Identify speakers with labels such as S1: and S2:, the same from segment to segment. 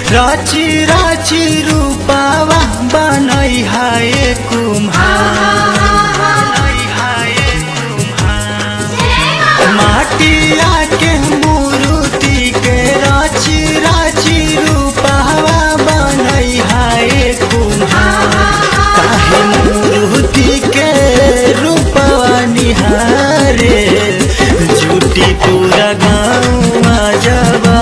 S1: राची राची रूपावा बनई हाय कुम्हार माटिया के मूर्ति के राची राची रूपावा बनई हाय कुम्हार काहे मूर्ति के रूपवा निहारे झूठी पूरा गाँव जबा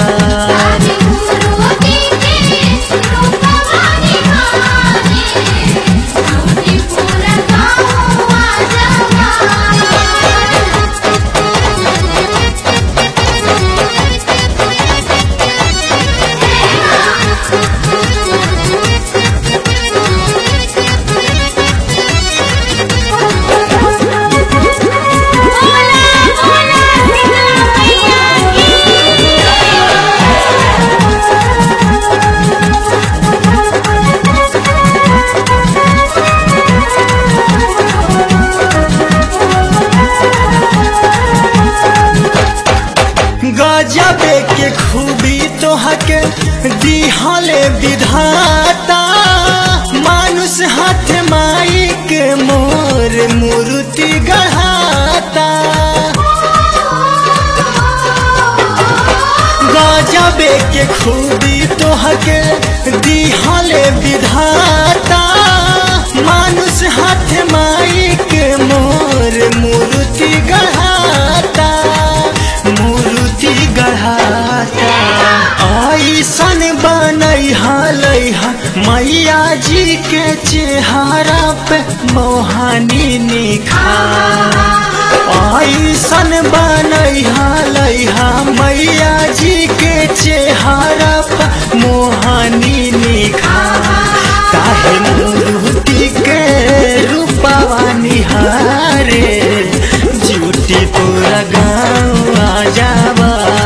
S1: गजबे के खूबी तोहके दिहले विधाता मानुष हाथ माई के मोर मूर्ति गढ़ाता गजबे के खूबी तोहके दिहले विधाता मानुष हाथ माई के मोर मूर्ति गढ़ाता मूर्ति गढ़ाता ऐसन बनई हलैहा मैया जी के चेहरा पे मोहानी निखार ऐसन बनई हलैहा मैया जी के चेहरा पे मोहानी निखार काहे मूर्ति के रूपवा निहारे झूठी पूरा गाँव आ जावा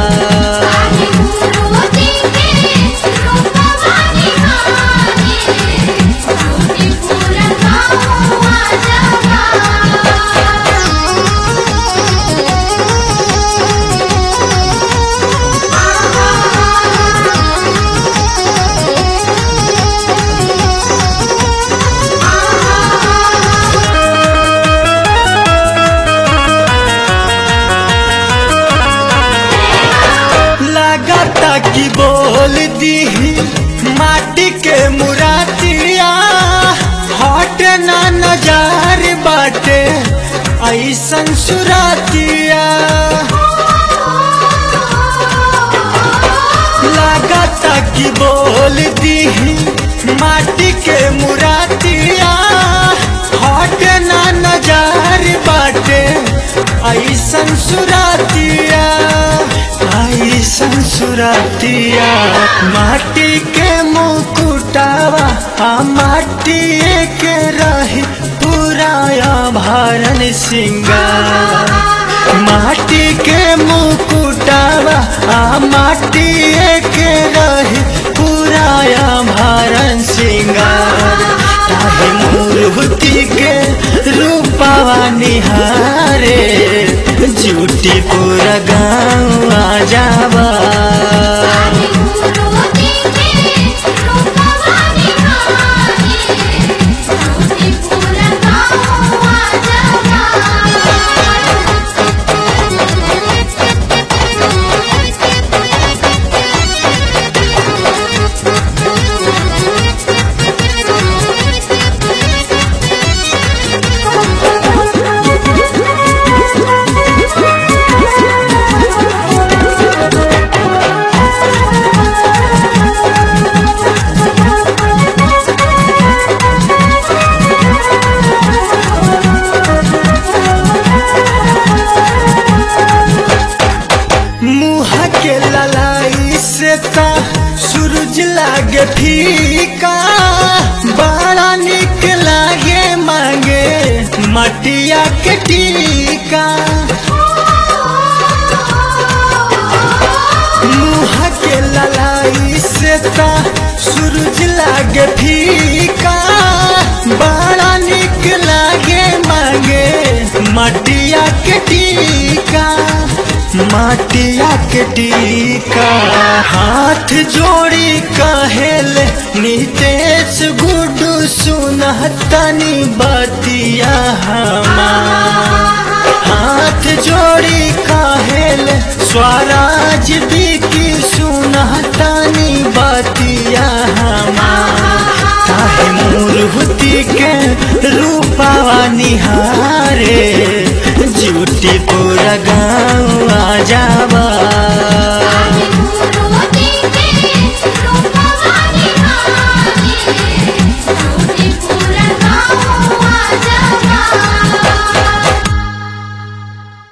S1: लगता कि बोल दी माटी के मुरातिया हट ना नजार बाटे ऐसन सुरातिया लगता कि बोल दी माटी के मुरातिया हट ना नजार बाटे ऐसन सुरातिया ऐसन सुरातिया माटी के मुकुटावा आ माटी के रही पूरा भरन सिंगार माटी के मुकुटावा आ माटी के रही पूरा भरन सिंगार ताहे मूर्ति के रूपावा निहारे झूठी पूरा गाँव आ जावा मुँह के ललाई से ता सूरज लागे फीका बड़ा निक लागे मांगे मटिया के टीका मुँह के ललाई से ता सूरज लागे फीका बड़ा निक लागे मांगे मटिया के टीका माटिया के टीका हाथ जोड़ी कहेल नितेश गुडू सुनहतनी बतिया हमार हाथ जोड़ी कहेल स्वराज भी की सुनहता